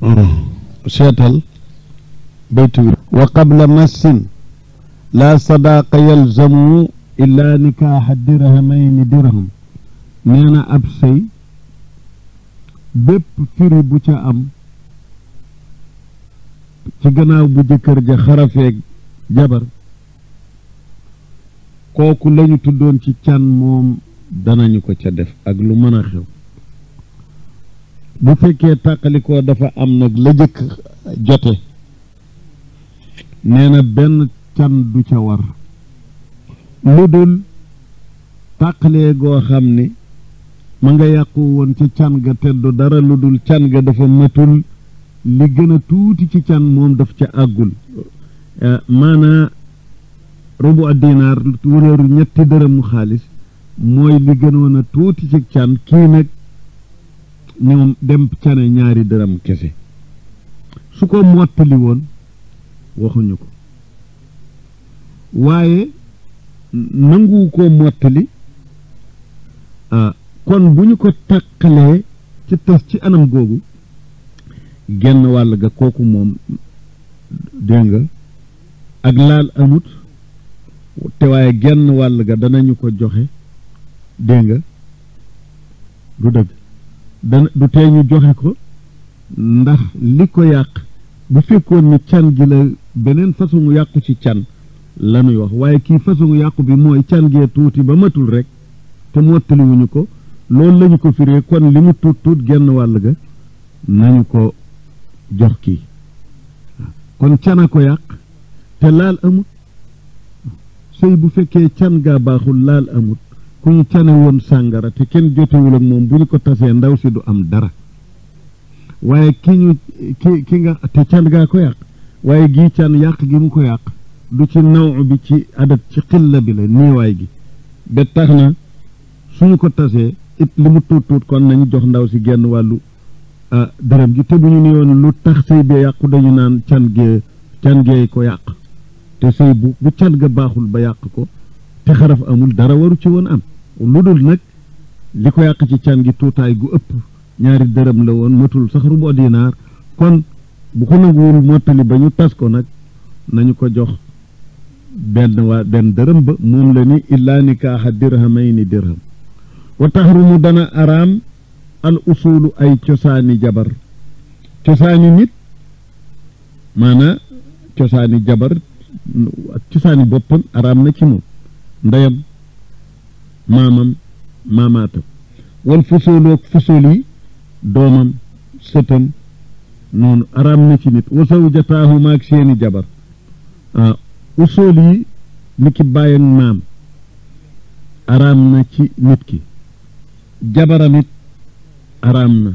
seetal baytu wi wa qabla massin laa sadaaqa yalzamu illaa nikaaxa dirhamayni dirham nee na ab sëy bépp firi bu ca am ci gannaaw bu jëkkër ja xarafeeg jabar kooku lañu tuddoon ci can moom danañu ko ca def ak lu mën a xew bu fekkee tàqalikoo dafa am nag la jëkk jote nee na benn can du ca war lu dul tàqalee goo xam ni ma nga yàqu woon ca can ga te du dara lu dul can ga dafa matul li gën a tuuti ci can moom daf ca àggul maanaa rubu a dinaar wëreeru ñetti dërëmu xaalis mooy li gënoon a tuuti ci can kii nag ñoom dem cane ñaari dërëm kese su ko mottali woon waxuñu ko waaye nangu ko mottali kon bu ñu ko tàqalee ci tas ci anam googu genn wàll ga kooku moom dégg nga ak laal amut te waaye genn wàll ga danañu ko joxe dégg nga du dëgg dana du tee ñu joxe ko ndax li ko yàq bu fekkoon ni can gi la beneen façon yàqu ci can la ñuy wax waaye kii façon yàqu bi mooy can gee tuuti ba matul rek te mottaliwuñu ko loolu lañu ko firee kon li mu tuut tuut genn wàll ga nañu ko jox kii kon cana ko yàq te laal amut sëy bu fekkee can gaa baaxul laal amut ku ñu cane woon sàngara te kenn jotewul ak moom bu ñu ko tasee ndaw si du am dara waaye ki ñu ki ki nga te can gaa ko yàq waaye gii can yàq gi mu ko yàq du ci naw bi ci adat ci xilla bi la niiwaay gi ba tax na suñu ko tasee it li mu tuut tuut kon nañu jox ndaw si genn wàllu dërëm gi te bu ñu ni woon lu tax sëy bee yàqu dañu naan can gee can gee ko yàq te sëy bu bu can ga baaxul ba yàq ko te xaraf amul dara waru ci woon am lu dul nag li ko yàq ci can gi tuutaay gu ëpp ñaari dërëm la woon matul sax rubo dinaar kon bu ko nanguwul mottali ba ñu tas ko nag nañu ko jox benn waa benn dërëm ba moom la ni illaa nikaaxa dirhamayni dirham wa taxrumu dana araam al usulu ay cosaani jabar cosaani nit maanaa cosaani jabar ak cosaani boppam araam na ci moom ndeyam maamam maamaatam wal fusooloog fusool yi doomam sëtam noonu araam na ci nit wa zawjataahu maag seeni jabar ah usool yi ni ki bàyyi ak maam araam na ci nit ki jabaram it araam na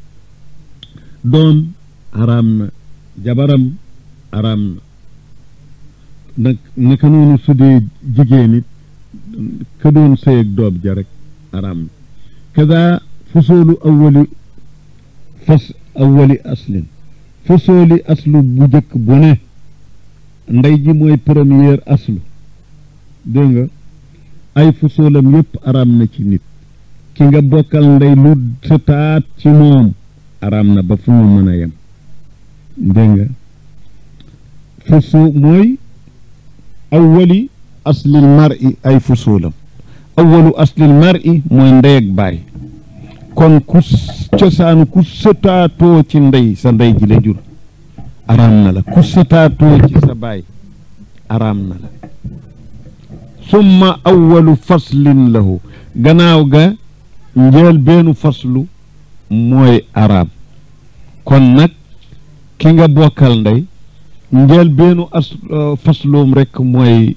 doom araam na jabaram araam na nag naka noonu su dee jigéen it ka doon sëy ak doom ja rek araam na kada fusoolu awwali fas awwali aslin fusooli aslu bu jëkk bu ne ndey ji mooy première aslu dégg nga ay fusoolam yépp araam na ci nit ki nga bokkal ndey lu sëtaat ci moom araam na ba fu mu mën a yem dégg nga fusu mooy awwali aslil mar'i ay fusoolam awwalu aslil mar'i mooy ndey ak baay kon ku cosaanu ku sëtaatoo ci ndey sa ndey ji la jur araam na la ku sëtaatoo ci sa baay araam na la summa awwalu faslin lahu gannaaw ga njël beenu faslu mooy araam kon nag ki nga bokkal ndey njël beenu as fasluum rekk mooy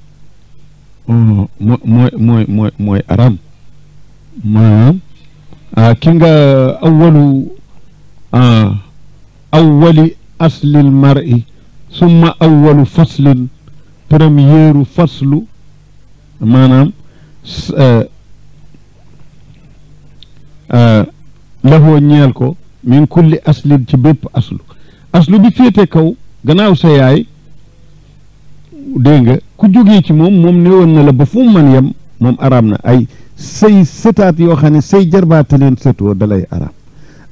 mooy mooy mooy mooy araam maanaam ki nga awwalu awwali aslil mar'i summa awwalu faslin premièru faslu maanaam lahoo ñeel ko min kulli aslin ci bépp aslu aslu bi féete kaw gannaaw sa yaay dégg nga ku jógee ci moom moom ne woon na la ba fu mu man yem moom araam na ay say sëtaat yoo xam ne say jarbaata leen sëtoo dalay araam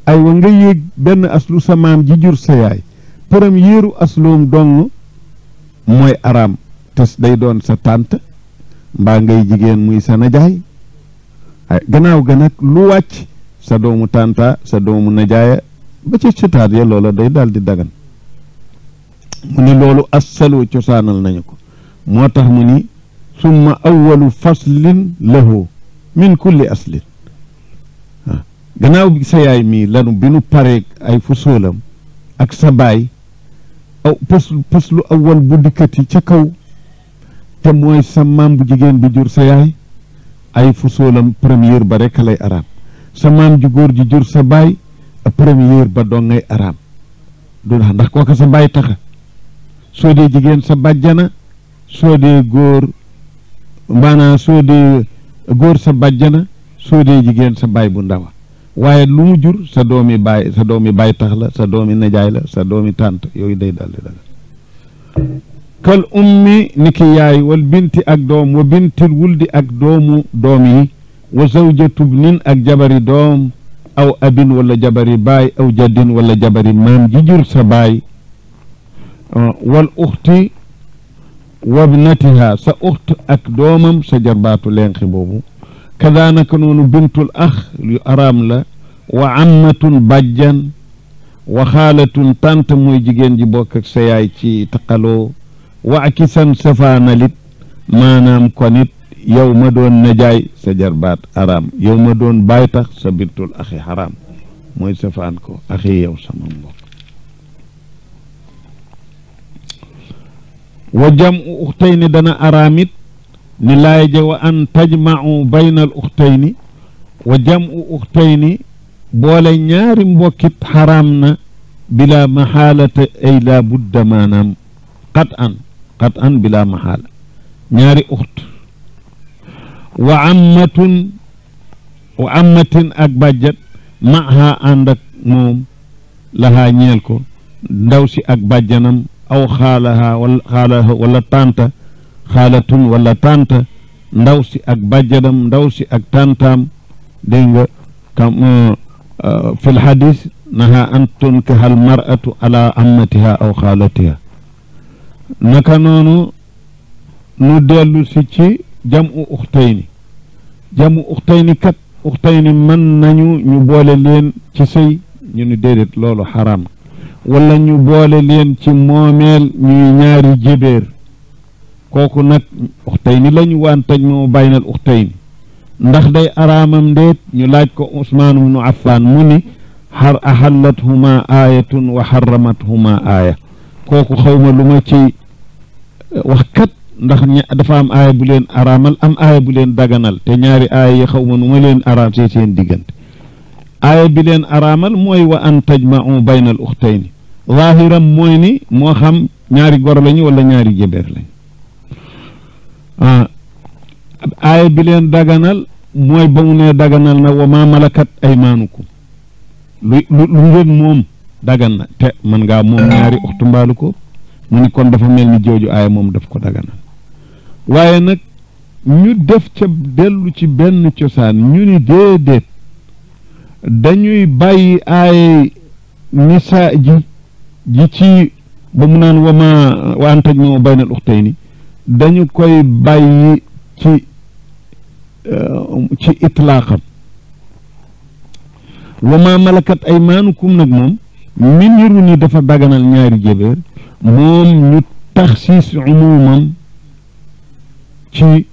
ay wa nga yéeg benn aslu sa maam ji jur sa yaay première asloom dong mooy araam tes day doon sa tànt mbaa ngay jigéen muy sa najaay ay gannaaw ga nag lu wàcc sa doomu tànta sa doomu najaaya ba ca sëtaat ya loola day daal di dagan mu ni loolu assalu cosaanal nañu ko moo tax mu ni summa awalu faslin lahu min kulli aslin waaw gannaaw bi sa yaay mii lanu bi nu pareeg ay fusóolam ak sa baay aw pës pëslu awal bu dikkati ca kaw te mooy sa maam bu jigéen bi jur sa yaay ay fusóolam première ba rekk lay araam sa maam ju góor ji jur sa baay première ba doo ngay araam du ndax ndax kooka sa baay taxa soo dee jigéen sa bàjjana soo dee góor maanaam soo dee góor sa bàjjana soo dee jigéen sa baay bu ndawa waaye lu mu jur sa doomi baay sa doomi baay tax la sa doomi najaay la sa doomi tànt yooyu day daldi daga kal ummi niki yaay wal binti ak doom wa bintil wuldi ak doomu doom yi wa zawjatu bnin ak jabari doom aw abin wala jabari baay aw jaddin wala jabari maam ji jur sa baay wal uxti wabnatiha sa uxt ak doomam sa jarbaatu lenqi boobu kadaanaka noonu bintul ax yu araam la wa ammatun bàjjan wa xaalatun tant mooy jigéen ji bokk ak sa yaay ci taqaloo wa akisan safaanalit maanaam konit yow ma doon najaay sa jarbaat araam yow ma doon baay tax sa bintul axi xaraam mooy safaan ko axi yow sama mbokk wa jam u uxtayni dana araamit ni laay ja wa an tajmau bayna al uxtayni wa jam u uxtayni boole ñaari mbokkit xaraam na bila maxaalata ay laa budda maanaam qat an qat an bila maxaala ñaari uxt wa ammatun wa ammatin ak bàjjat maha ànd ak moom lahaa ñeel ko ndaw si ak bàjjanam aw xaalaha wala xaalaha wala tànta xaalatun wala tànta ndaw si ak bàjjanam ndaw si ak tàntaam dégg nga kam fi lxadis naha an tunkaha almaratu ala ammatiha aw xaalatiha naka noonu nu dellu si ci jam u uxtayni jam u uxtayni kat uxtayni mën nañu ñu boole leen ci sëy ñu ni déedéet loolu xaraam wala ñu boole leen ci moomeel ñuy ñaari jébéer kooku nag uxtayni lañu waan taj moo baynal uxtayni ndax day araamam ndéet ñu laaj ko Usmaan ibnu Affaan mu ni xar axallathuma aayatun wa xaramathuma aaya kooku xawma lu ma ci wax kat ndax dafa am aaya bu leen araamal am aaya bu leen daganal te ñaari aaya yi xawma nu ma leen araam see seen diggante aaya bi leen araamal mooy wa an tajma'u bayna al uxtayni zaahiram mooy ni moo xam ñaari gor lañu wala ñaari jëbeer lañu aaya bi leen daganal mooy ba mu ne daganal na wa ma malakat aymaanukum lu lu lu ngeen moom dagan na te man ngaa moom ñaari uxtu mbaalu ko mu ni kon dafa mel ni jooju aaya moom daf ko daganal waaye nag ñu def ca dellu ci benn cosaan ñu ni déedéet dañuy bàyyi aaya nisaa ji ji ci ba mu naan wama wa an tajma'u baynal uxtayni dañu koy bàyyi ci ci itlaaqam wama malakat aymaanukum nag moom mi niru ni dafa daganal ñaari jébéer moom ñu taxsiis umumam ci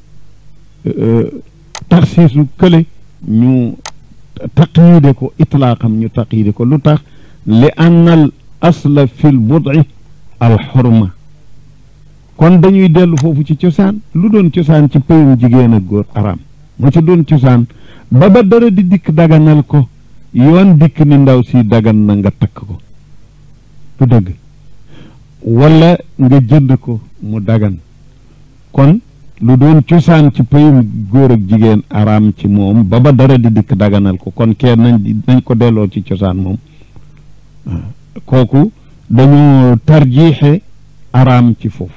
taxsiisu kële ñu taqyiide ko itlaaqam ñu taqyiide ko lu tax li annal asla fil bud'i al xurma kon dañuy dellu foofu ci cosaan lu doon cosaan ci pëyum jigéen ak góor araam moo ci doon cosaan ba ba dara di dikk daganal ko yoon dikk ni ndaw si dagan na nga takk ko du dëgg wala nga jënd ko mu dagan kon lu doon cosaan ci pëyum góor ak jigéen araam ci moom ba ba dara di dikk daganal ko kon kenn nañ nañ ko delloo ci cosaan moom kooku dañu tarjiixe araam ci foofu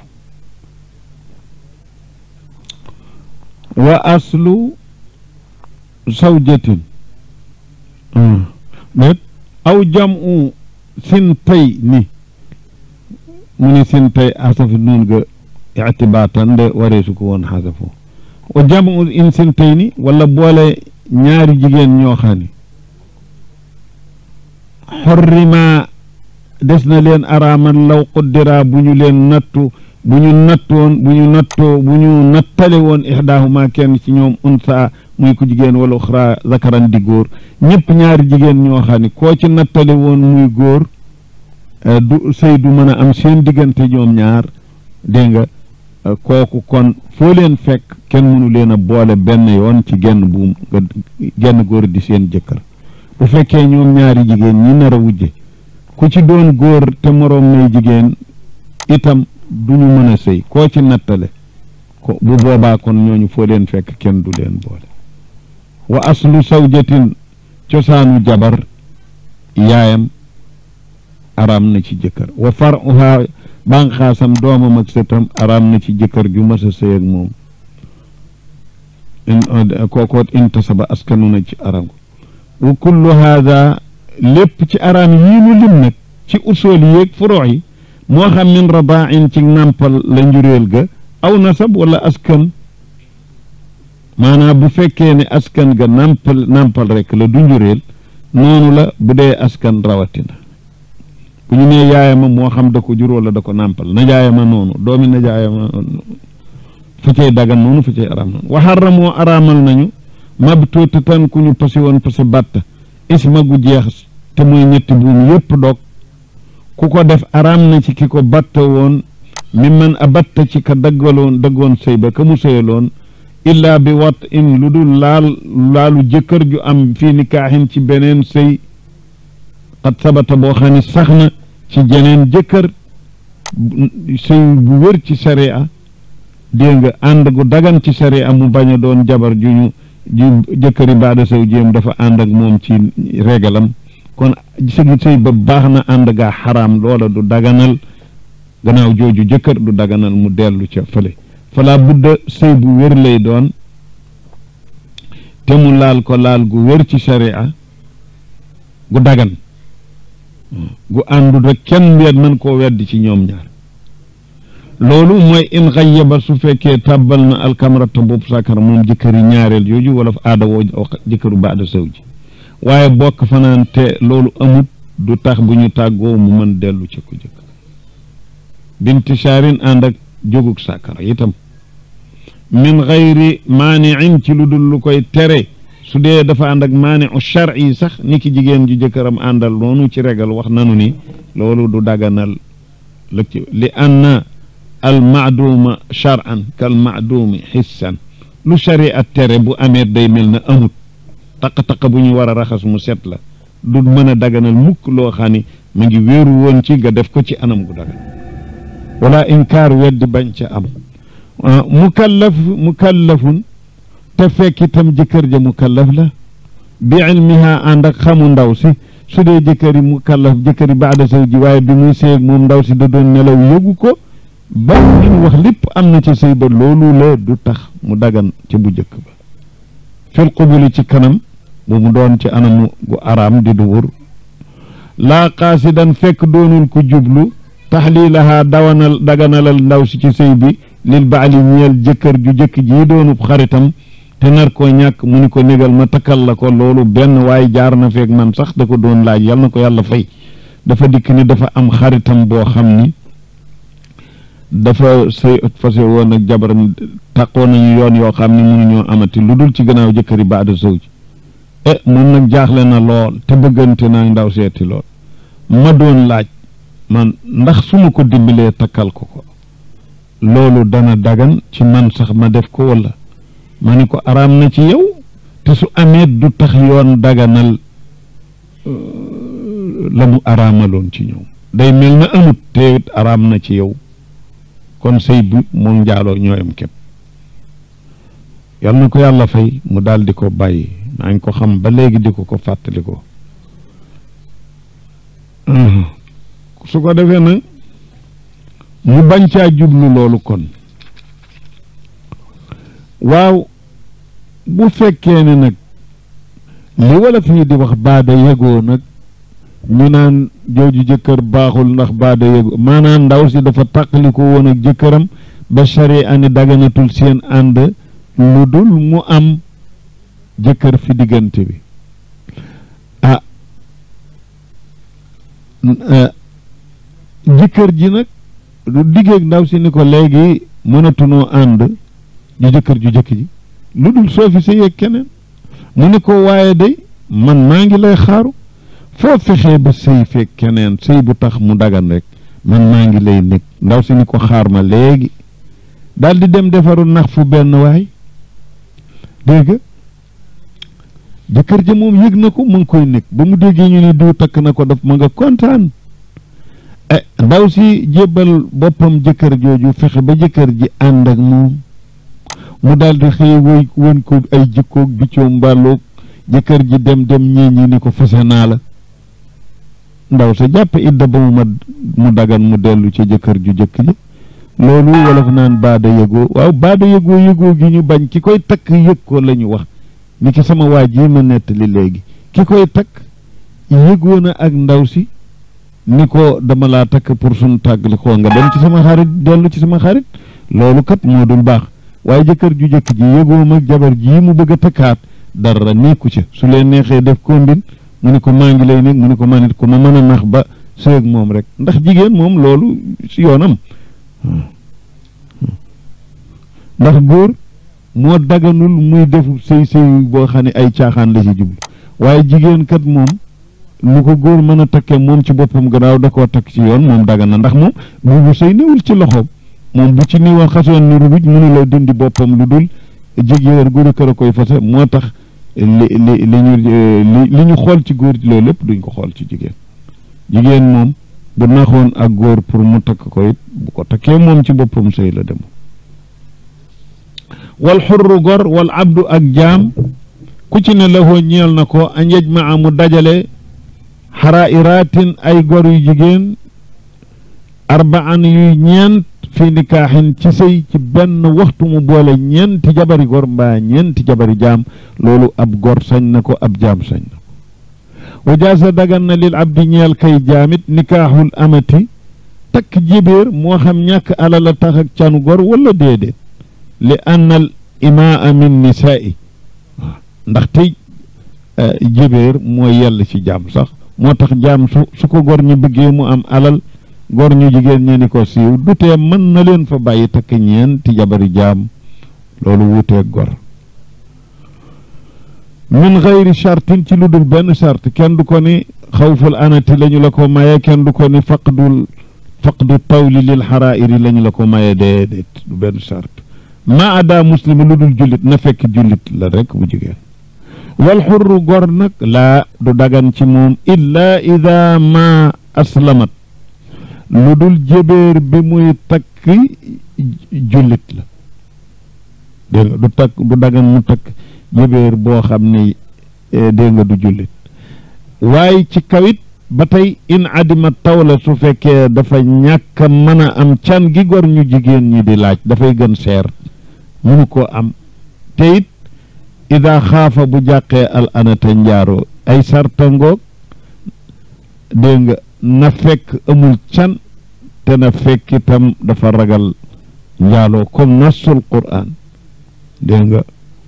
wa aslu zawjatin déet aw jamu sintay ni mu ni sintay asafi nuun ga ictibaatan de wareesu ko woon xasafoo wa jamu in sintay ni wala boole ñaari jigéen ñoo xam ni xorrima des na leen araamal law quddira bu ñu leen nattu bu ñu nattoon bu ñu nattoo bu ñu nattale woon ixdaahuma kenn ci ñoom unsa muy ku jigéen wala uxra zakaran di góor ñëpp ñaari jigéen ñoo xam ne koo ci nattale woon muy góor du sëy du mën a am seen diggante ñoom ñaar dégg nga kooku kon foo leen fekk kenn mënu leen a boole benn yoon ci genn buum nga genn góor di seen jëkkër bu fekkee ñoom ñaari jigéen ñi nar a wujje ku ci doon góor te moroom may jigéen itam duñu mën a sëy koo ci nattale ko bu boobaa kon ñooñu foo leen fekk kenn du leen boole wa aslu sawjatin cosaanu jabar yaayam araam na ci jëkkër wa faruha bànqaasam doomam ak sëtam araam na ci jëkkër ju mas a sëy ak moom kookoot intasaba askanu na ci araam wa kullu haada lépp ci araam yii nu lim nag ci usool yéeg furoo yi moo xam min rabaain ci nàmpal la njuréel ga aw nasab wala askan maanaam bu fekkee ne askan ga nàmpal nàmpal rek la du njuréel noonu la bu dee askan rawatina bu ñu nee yaayama moo xam da ko jur wala da ko nàmpal najaayama noonu doomi najaayama fu cay dagan noonu fu cay araam noonu waxarra moo araamal nañu mabtuuta tan ku ñu pasi woon pasi bàtta isma gu jeex te mooy ñetti buum yépp dog ku ko def araam na ci ki ko batta woon mi man a batta ci ka daggaloon daggoon sëy ba ka mu sëyaloon illaa bi wat in lu dul laal laalu jëkkër ju am fii nikaaxin ci beneen sëy xat sabata boo xam ne sax na ci jeneen jëkkër sëy bu wér ci sariya dégg nga ànd gu dagan ci sariya mu bañ a doon jabar ju ñu ju jëkkëri baada saw jéem dafa ànd ak moom ci régalam kon sëgi sëy ba baax na ànd gaa xaraam loola du daganal gannaaw jooju jëkkër du daganal mu dellu ca fële fala budda sëy bu wér lay doon te mu laal ko laal gu wér ci sharia gu dagan gu àndul rek kenn weet mën koo weddi ci ñoom ñaar loolu mooy in xayyaba su fekkee tàbbal na alkamrata boobu sakar moom jëkkëri ñaareel jooju wala aada woo jëkkëru baada saw ji waaye bokk fanaan te loolu amut du tax bu ñu tàggoo mu mën dellu ca ko jëkk binti shaarin ànd ak jógug sàkkara itam min xayri maaniin ci lu dul lu koy tere su dee dafa ànd ak maaniu shar'i sax ni ki jigéen ju jëkkëram àndal noonu ci regal wax nanu ni loolu du daganal lëg ci li anna al maaduuma shar'an kal maaduumi xissan lu sharia tere bu amee day mel na amut taq-taq bu ñu war a raxas mu set la du mën a daganal mukk loo xam ni mu ngi wéeru woon ci nga def ko ci anam gu dagan wala inkaar weddi bañ ca am mukallaf mukallafun te fekk itam jëkkër ja mukallaf la bi ilmiha ànd ak xamu ndaw si su dee jëkkëri mukallaf jëkkëri baada saw ji waaye bi muy sëy moom ndaw si da doon nelaw yëgu ko ba li mu wax lépp am na ci sëy ba loolu la du tax mu dagan ci bu jëkk ba fil qubuli ci kanam bu mu doon ci anamu gu araam di duwur laa qaasidan fekk doonul ku jublu taxliilahaa dawanal daganalal ndaw si ci sëy bi lil baali ñeel jëkkër ju jëkk ji doonub xaritam te nar koo ñàkk mu ni ko négal ma takkal la ko loolu benn waaye jaar na feeg man sax da ko doon laaj yal na ko yàlla fay dafa dikk ni dafa am xaritam boo xam ni dafa sëy fase woon ak jabaram taqoo nañu yoon yoo xam ne mënuñoo amati lu dul ci gannaaw jëkkëri baada sow ji e moom nag jaaxle na lool te bëggante naa ndaw seeti lool ma doon laaj man ndax su ma ko dimbalee takkal ko ko loolu dana dagan ci man sax ma def ko walla ma ni ko araam na ci yow te su amee du tax yoon daganal la mu araamaloon ci ñoom day mel na amut te araam na ci yow kon sëy bu moom njaaloo ñooyam képp yal na ko yàlla fay mu daal di ko bàyyi maa ngi ko xam ba léegi di ko ko fàttali ko su ko defee nag mu bañ caa jublu loolu kon waaw bu fekkee ne nag li wala fii di wax baada yegoo nag ñu naan jooju jëkkër baaxul ndax baada yëgu maanaam ndaw si dafa tàqali ko woon ak jëkkëram ba shari ani daganatul seen ànd lu dul mu am jëkkër fi diggante bi ah jëkkër ji nag du diggeeg ndaw si ni ko léegi mënatunoo ànd ju jëkkër ju jëkk ji lu dul soo fi sëy ak keneen mu ni ko waaye day man maa ngi lay xaaru foo fexee ba sëy fekk keneen sëy bu tax mu dagan rek man maa ngi lay nekk ndaw si ni ko xaar ma léegi daal di dem defaru nax fu benn waay dégg nga jëkkër ja moom yëg na ko mu ngi koy nekk ba mu déggee ñu ni diw takk na ko daf ma nga kontaan eh ndaw si jébbal boppam jëkkër jooju fexe ba jëkkër ji ànd ak moom mu daal di xëy woy won ko ay jikkoog biccoo mbàlloog jëkkër ji dem dem ñii ñi ni ko fase naa la ndaw sa jàpp idda ba mu ma mu dagan mu dellu ci jëkkër ju jëkk ji loolu wolof naan baada yëgoo waaw baada yëgoo yëgoo gi ñu bañ ki koy takk yëg ko la ñu wax ni ki sama waa ji ma nettali léegi ki koy takk yëgoo na ak ndaw si ni ko dama laa takk pour suñu tàggali koo nga dem ci sama xarit dellu ci sama xarit loolu kat moo dul baax waaye jëkkër ju jëkk ji yëgoo mag jabar ji mu bëgg a takkaat dara nekku ca su leen neexee def kombin mu ni ko maa ngi lay nekk mu ni ko man it ko ma mën a nax ba sëeg moom rek ndax jigéen moom loolu si yoonam ndax góor moo daganul muy defu sëy sëy boo xam ne ay caaxaan la ci jublu waaye jigéen kat moom lu ko góor mën a takkee moom ci boppam gannaaw da koo takk ci yoon moom dagan na ndax moom buubu sëy newul ci loxoom moom bu ci niwoon xasoon ni rubuj mënu la dindi boppam lu dul jigéen góor a kër a koy fase moo tax li li li ñu li ñu xool ci góor loolu lépp duñ ko xool ci jigéen jigéen moom bu naxoon ak góor pour mu takk ko it bu ko takkee moom ci boppam sëy la dem wal xurru gor wal abdu ak jaam ku ci ne lahoo ñeel na ko an yajmaa mu dajale xarairaatin ay gor yu jigéen arbaan yuy ñeent fi nikaaxin ci sëy ci benn waxtu mu boole ñeenti jabari gor mbaa ñeenti jabari jaam loolu ab gor sañ na ko ab jaam sañ na ko wajaasa dagan na lil abdi ñeel kay jaamit nikaaxul amati takk jibéer moo xam ñàkk alal a tax ak canu gor wala déedéet li anna al imaa min nisaai ndax tey jibéer mooy yell ci jaam sax moo tax jaam su su ko gor ñi bëggee mu am alal gor ñu jigéen ñe ni ko siiw du tee mën na leen fa bàyyi takk ñeenti jabari jaam loolu wuuteeg gor min xayri chartin ci lu dul benn charte kenn du ko ni xawful anati lañu la ko maye kenn du ko ni faqdul faqdu tawli lil xarairi lañu la ko maye déedéet du benn charte ma ada muslimi lu dul jullit na fekk jullit la rek bu jigéen wal xurru gor nag laa du dagan ci moom illa ida ma aslamat lu dul jébéer bi muy takk jullit la dégg nga du takk du dagan mu takk jébéer boo xam ne dégg nga du jullit waaye ci kawit ba tey in adima tawla su fekkee dafa ñàkk mën a am can gi gor ñu jigéen ñi di laaj dafay gën seer mënu ko am te it ida xaafa bu jàqee al anata njaaro ay sarta ngoog dégg nga na fekk amul can te na fekk itam dafa ragal njaaloo comme nassul qur'an dégg nga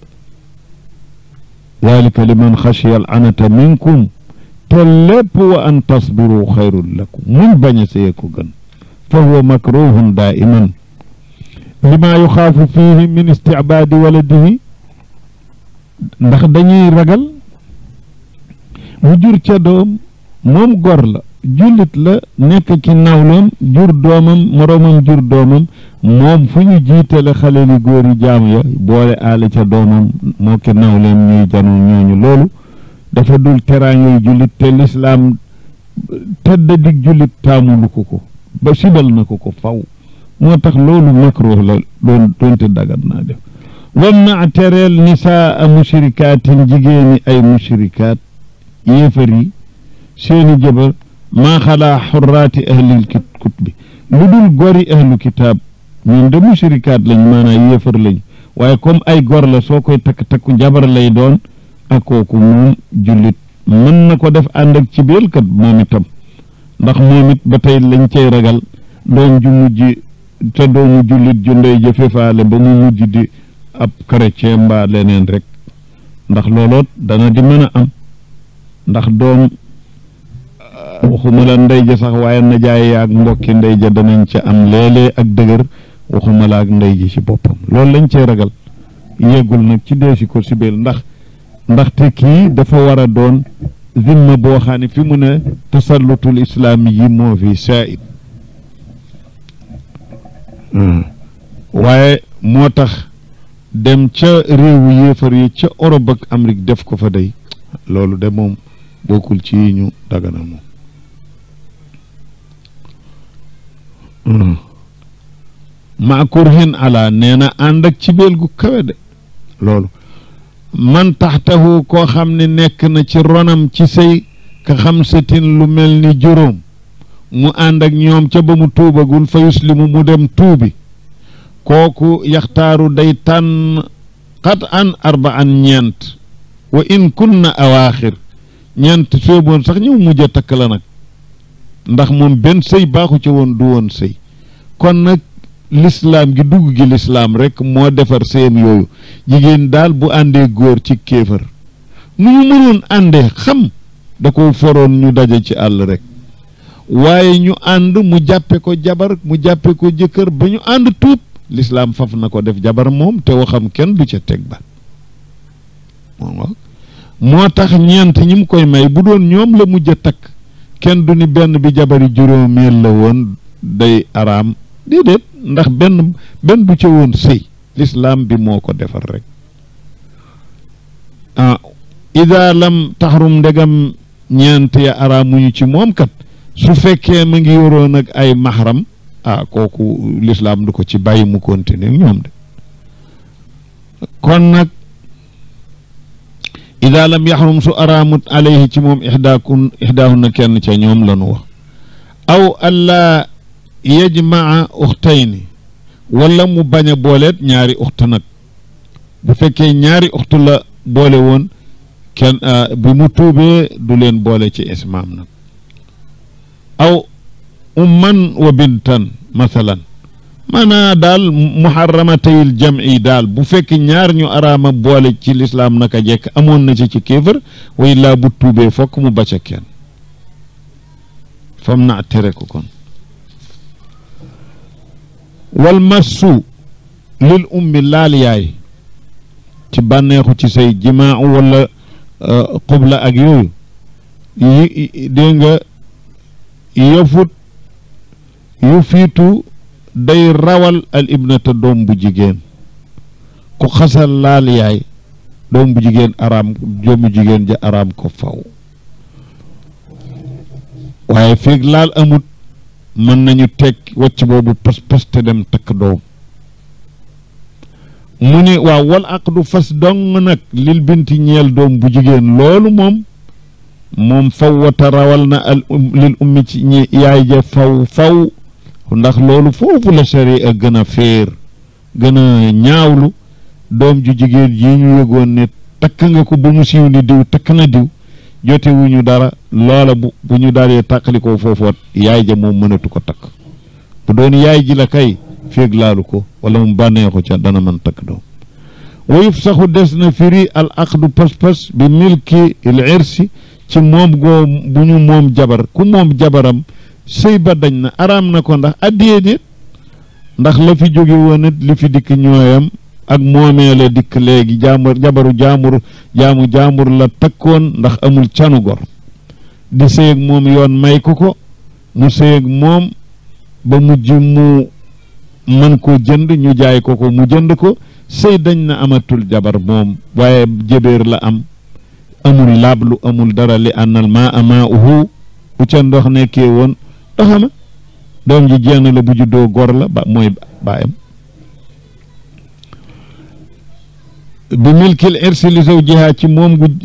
dalika liman xashiya al anata minkum te lépp wa an tasbiru xayrun lakum muñ bañ a sëye ko gën fa huwa makruhun daiman lima yuxaafu fihi min istibaadi waladihi ndax dañuy ragal mu jur ca doom moom gor la jullit la nekk ci nawloom jur doomam moroomam jur doomam moom fu ñu jiitale xale li góor yi jaam ya boole aale ca doomam moo ki nawleem ñuy janu ñooñu loolu dafa dul teraangay jullit te lislaam tedda dig jullit taamulu ko ko ba sibal na ko ko faw moo tax loolu makruh la doon doonte dagat naa def wamna tereel nisaa mushrikaatin jigéeni ay mushrikaat yéefar yi seeni jëbar maa xalaa xurraati ahlil kutbi lu dul gori ahlu kitaab ñun de mushrikaat lañ maanaam yéefar lañ waaye comme ay gor la soo koy takk takku jabar lay doon ak kooku moom jullit mën na ko def ànd ak ci biir kat moom itam ndax moom it ba tey lañ cay ragal doom ju mujj te doomu jullit ju ndey jëfe faale ba mu mujj di ab chrétien mbaa leneen rek ndax looloot dana di mën a am ndax doom waxuma la ndey ja sax waaye najaay ak mbokki ndey ja danañ ca am léeg-léeg ak dëgër waxuma la ak ndey ji ci boppam loolu lañ cay ragal yeggul nag ci deesi ko sibeel ndax ndaxte kii dafa war a doon zimma boo xam ne fi mu ne tasallutul islaami yi moo fi saa'id waaye moo tax dem ca réewu yéefar yi ca Europe ak Amérique def ko fa day loolu de moom bokkul ci yi ñu daganal moom maa kurhin ala nee na ànd ak ci beel gu kawe de loolu man taxtahu koo xam ne nekk na ci ronam ci sëy ka xam satin lu mel ni juróom mu ànd ak ñoom ca ba mu tuubagul fa yuslimu mu dem tuubi kooku yaxtaaru day tànn xat an arba an ñeent wa in kunna awaaxir ñeent sooboon sax ñëw mujj a takk la nag ndax moom benn sëy baaxu ca woon du woon sëy kon nag lislaam gi dugg gi lislaam rek moo defar seen yooyu jigéen daal bu àndee góor ci kéefër nu ñu mënoon àndee xam da ko foroon ñu daje ci àll rek waaye ñu ànd mu jàppe ko jabar mu jàppe ko jëkkër ba ñu ànd tuub lislaam faf na ko def jabar moom te waxam kenn du ca teg ba moo tax ñeent ñi mu koy may bu doon ñoom la mujj a takk kenn du ni benn bi jabari juróomeel la woon day araam déedéet ndax benn benn du ca woon sëy lislaam bi moo ko defar rek ah ida lam taxarum ndegam ñeent ya araamuñu ci moom kat su fekkee ma ngi yoroon ak ay maxaram ah kooku lislaam du ko ci bàyyi mu continuer ñoom de kon nag ida lam yaxrum su araamut alayhi ci moom ixdaakun ixdaahunna kenn ca ñoom la nu wax aw allaa yajmaa uxtayni wala mu bañ a booleet ñaari uxtu nag bu fekkee ñaari uxtu la boole woon kenn bi mu tuubee du leen boole ci ismaam nag aw umman wa bintan mathalan maanaa daal muharramatayil jam'i daal bu fekk ñaar ñu araama boole ci lislaam naka jekk amoon na ci ci kéefër way laa bu tuubee fokk mu bacca kenn fam na tere ko kon wal massu lil ummi laal yaay ci bànneexu ci say jimaa wala xubla ak yooyu yi dégg nga yëfut yu fiitu day rawal al ibnata doom bu jigéen ku xasal laal yaay doom bu jigéen araam doomu jigéen ja araam ko faw waaye feeg laal amut mën nañu teg wacc boobu pas pas te dem takk doom mu ne waaw wal aqdu fas dong nag lil binti ñeel doom bu jigéen loolu moom moom faw wata rawal na al lil ummi ci ñi yaay ja faw faw ndax loolu foofu la sharia gën a féer gën a ñaawlu doom ju jigéen ji ñu yëgoon ne takk nga ko ba mu siiw ni diw takk na diw jote wu ñu dara loola bu bu ñu dalee tàqali ko foofoot yaay ja moom mënatu ko takk bu doon yaay ji la kay féeg laalu ko wala mu bànneexu ca dana mën takk doom wayuf saxu des na firi al aqdu pas-pas bi milki il irsi ci moom goo bu ñu moom jabar ku moom jabaram sëy ba dañ na araam na ko ndax addiyee déet ndax la fi jóge woon it li fi dikk ñooyam ak moomee la dikk léegi jaamur jabaru jaamur jaamu jaamur la takkoon ndax amul canu gor di sëy ak moom yoon may ko ko mu sëy ak moom ba mujj mu mën koo jënd ñu jaay ko ko mu jënd ko sëy dañ na amatul jabar moom waaye jëbeer la am amul laablu amul dara li ànnal maa ama uhu bu ca ndox nekkee woon doxama doom ji jenn la bu juddoo gor la ba mooy baayam bi milkil irsi li zawjiha ci moom gu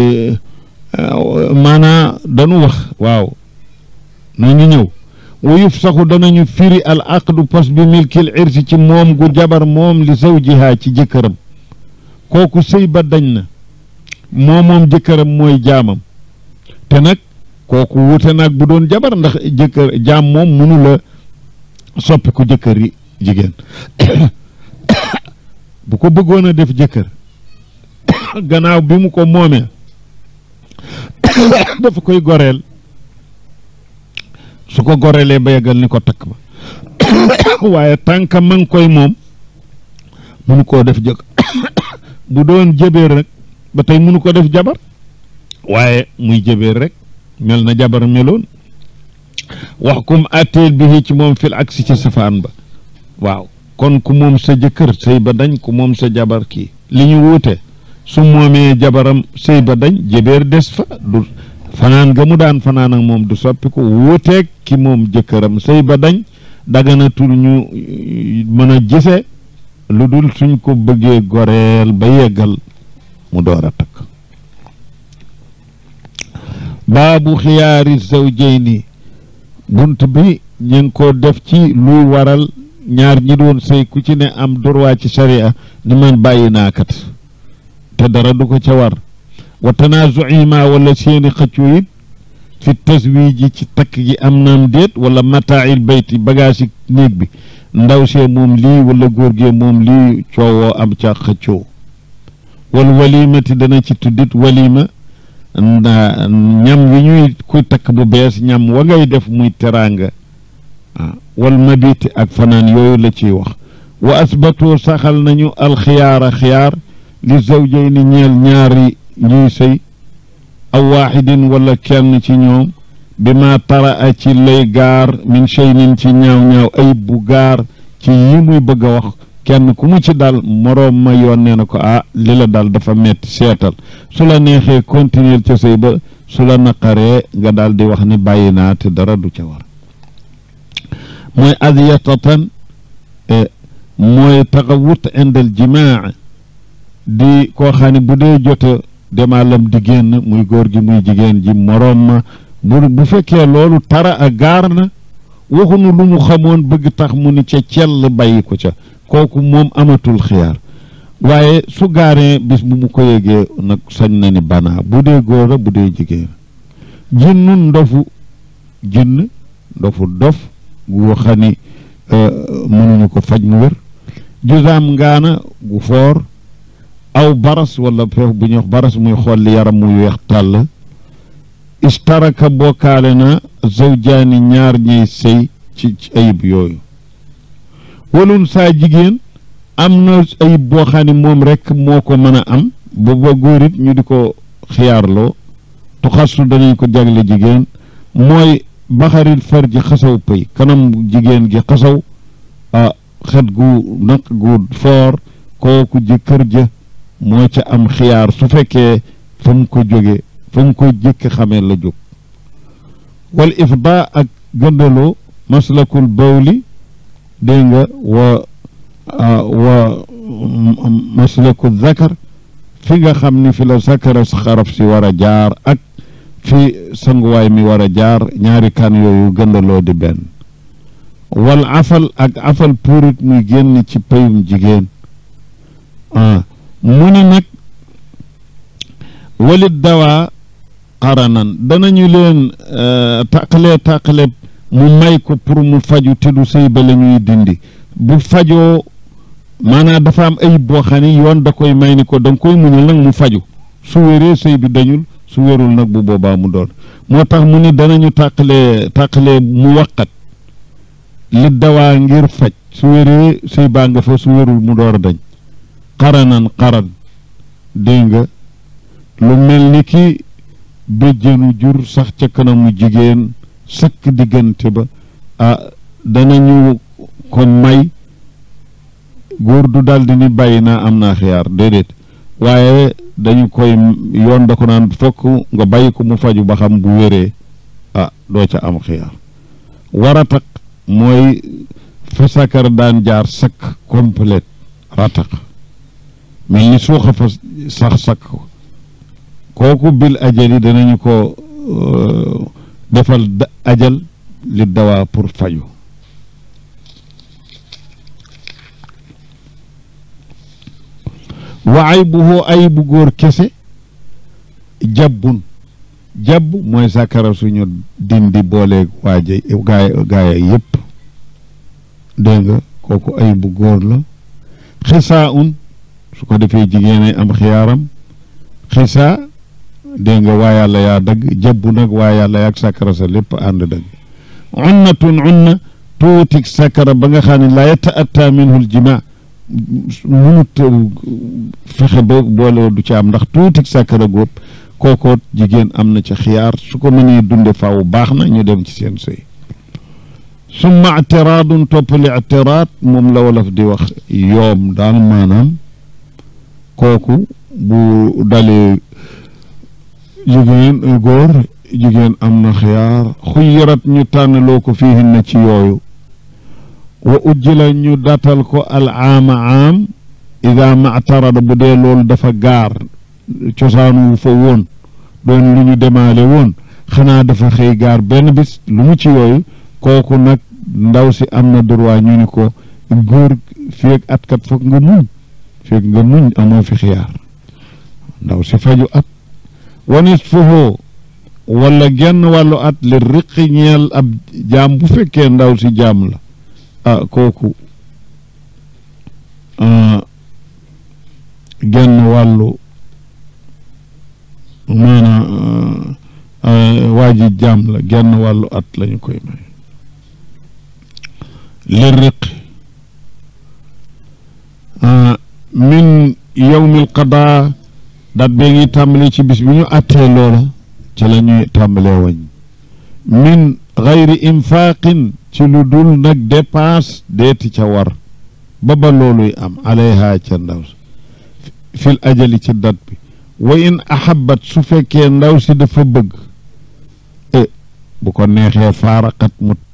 maanaa dañu wax waaw na ñu ñëw wa yuf saxu danañu firi al aqdu pos bi milkil irsi ci moom gu jabar moom li zawjiha ci jëkkëram kooku sëy ba dañ na moo moom jëkkëram mooy jaamam te nag kooku wuute nag bu doon jabar ndax jëkkër jaam moom mënu la soppi ko jëkkër yi jigéen bu ko bëggoon a def jëkkër gannaaw bi mu ko moomee dafa koy goreel su ko goreelee ba yeggal ni ko takk ba waaye tànka ma ngi koy moom mënu koo def jëkk bu doon jëbeer rek ba tey mënu ko def jabar waaye muy jëbeer rek mel na jabar meloon wax kum atteel bi ci moom fil aksi ci safaan ba waaw kon ku moom sa jëkkër sëy ba dañ ku moom sa jabar kii li ñu wuute su moomee jabaram sëy ba dañ jëbeer des fa du fanaan ga mu daan fanaan ak moom du soppi ko wuuteeg ki moom jëkkëram sëy ba dañ daganatul ñu mën a gise lu dul suñ ko bëggee goreel ba yeggal mu door a takk baabu xiyaari zawjayni bunt bi ñu ngi ko def ci luy waral ñaar ñi doon sëy ku ci ne am droit ci sharia ni man bàyyi naakat te dara du ko ca war wa tanaazuima wala seeni xëccoo it fi taswiji ci takk gi am naam déet wala mataail bayti bagage yi néeg bi ndaw see moom lii wala góor gee moom lii coowoo am ca xëccoo wal walimati dana ci tuddit walima nda ñam wi ñuy kuy takk bu bees ñam wa ngay def muy teraanga ah wal mabiti ak fanaan yooyu la ciy wax wa asbatoo saxal nañu alxiyaara xiyaar li zawjayni ñeel ñaari ñuy sëy aw waaxidin wala kenn ci ñoom bi ma tara a ci lay gaar min shaynin ci ñaaw-ñaaw ayib bu gaar ci yi muy bëgg a wax kenn ku mu ci dal moroom ma yónnee na ko ah li la dal dafa metti seetal su la neexee continuer ca sëy ba su la naqaree nga daal di wax ni bàyyi naa te dara du ca war mooy adyatatan mooy taxawut indal jimaa di koo xam ne bu dee jote demaalam di génn muy góor gi muy jigéen ji moroom ma bu bu fekkee loolu tara a gaar na waxunu lu mu xamoon bëgg tax mu ni ca cell bàyyi ko ca kooku moom amatul xiyaar waaye su gaaree bis bu mu ko yégee nag sañ na ni banaa bu dee góor a bu dee jigéen jinnun ndofu jinn ndofu dof gu xam ni mënuñu ko faj mu wér jusaam ngaana gu foor aw baras wala feef bu ñuy wax baras muy xolli yaram muy weex tàll istaraka bokkaale na zawjaani ñaar ñiy sëy ci ayib yooyu walun saa jigéen am na ayib boo xam ne moom rekk moo ko mën a am ba ba góor it ñu di ko xiyaarloo tuxasu danañ ko jagle jigéen mooy baxaril farji xasaw pëy kanam jigéen gi xasaw ah xet gu naq gu foor kooku jëkkër ja moo ca am xiyaar su fekkee fa mu ko jóge fa mu ko jëkk xamee la jóg wal ifda ak gëndaloo maslakul bawli dégg nga wa wa maslaku zakar fi nga xam ni fi la zakara xaraf si war a jaar ak fi sanguwaay mi war a jaar ñaari kan yooyu gëndaloo di benn wal afal ak afal puurit muy génn ci payum jigéen ah mu ni nag walit dawaa xaranan danañu leen tàqalee tàqale mu may ko pour mu faju te du sëy ba la ñuy dindi bu fajoo maanaam dafa am ayib boo xam ni yoon da koy may ni ko da nga koy muñal nag mu faju su wéree sëy bi dañul su wérul nag bu boobaa mu doon moo tax mu ni danañu tàqalee tàqalee mu waqat li dawaa ngir faj su wéree sëy baa nga fa su wérul mu door a dañ xaranan xaran dégg nga lu mel ni ki béjjënu jur sax ca kanamu jigéen sëkk diggante ba ah danañu ko may góor du daldi ni bàyyi naa am naa xiyaar déedéet waaye dañu koy yoon da ko naan fokk nga bàyyi ko mu faju ba xam bu wéree ah doo ca am xiyaar waratak mooy fa sakar daan jaar sakk complète ratak mel ni suuxa fa sax sakk ko kooku bil ajali danañu ko defal ajal li dawaa pour faju wa aybuhu ayibu góor kese jabbun jabb mooy sàkkara suñu dindi booleeg waaja gaay gaaya yépp dégg nga kooku ay bu góor la xisaa un su ko defee jigéen ay am xiyaaram xisaa dégg nga waa yàlla yaa dagg jabbu nag waa yàlla yaag sàkkara sa lépp ànd dagg unnatun unna tuutik sàkkara ba nga xam ne laa yata'atta minhu l-jimaa munut fexe ba boole du ci am ndax tuutik sàkkara góob kookoot jigéen am na ca xiyaar su ko mënee dunde faaw baax na ñu dem ci seen sëy summa ictiraadun topp li ictiraad moom la wolof di wax yoom daal maanaam kooku bu dalee jigéen góor jigéen am na xiyaar xuyirat ñu tànnaloo ko fiihin na ci yooyu wa ujjila ñu datal ko al aama aam ida mactarada bu dee loolu dafa gaar cosaanu fa woon doon lu ñu demaale woon xanaa dafa xëy gaar benn bis lu mu ci yooyu kooku nag ndaw si am na droit ñu ni ko góor feeg at kat foog nga muñ feeg nga muñ amoo fi xiyaar ndaw si faju at wanis fofoo wala genn wàllu at li riqi ñeel ab jaam bu fekkee ndaw si jaam la ah kooku genn wàllu maanaam waa ji jaam la genn wàllu at lañu koy may li riqi min yowmil qadaa dat bee ngi tàmbale ci bis bi ñu àttee loola ci la ñuy tàmbalee wañ min gayri infaaqin ci lu dul nag dépense deeti ca war ba ba looluy am alayha ca ndaw si fil ajali ci dat bi wa in ahabat su fekkee ndaw si dafa bëgg e bu ko neexee faaraqat mu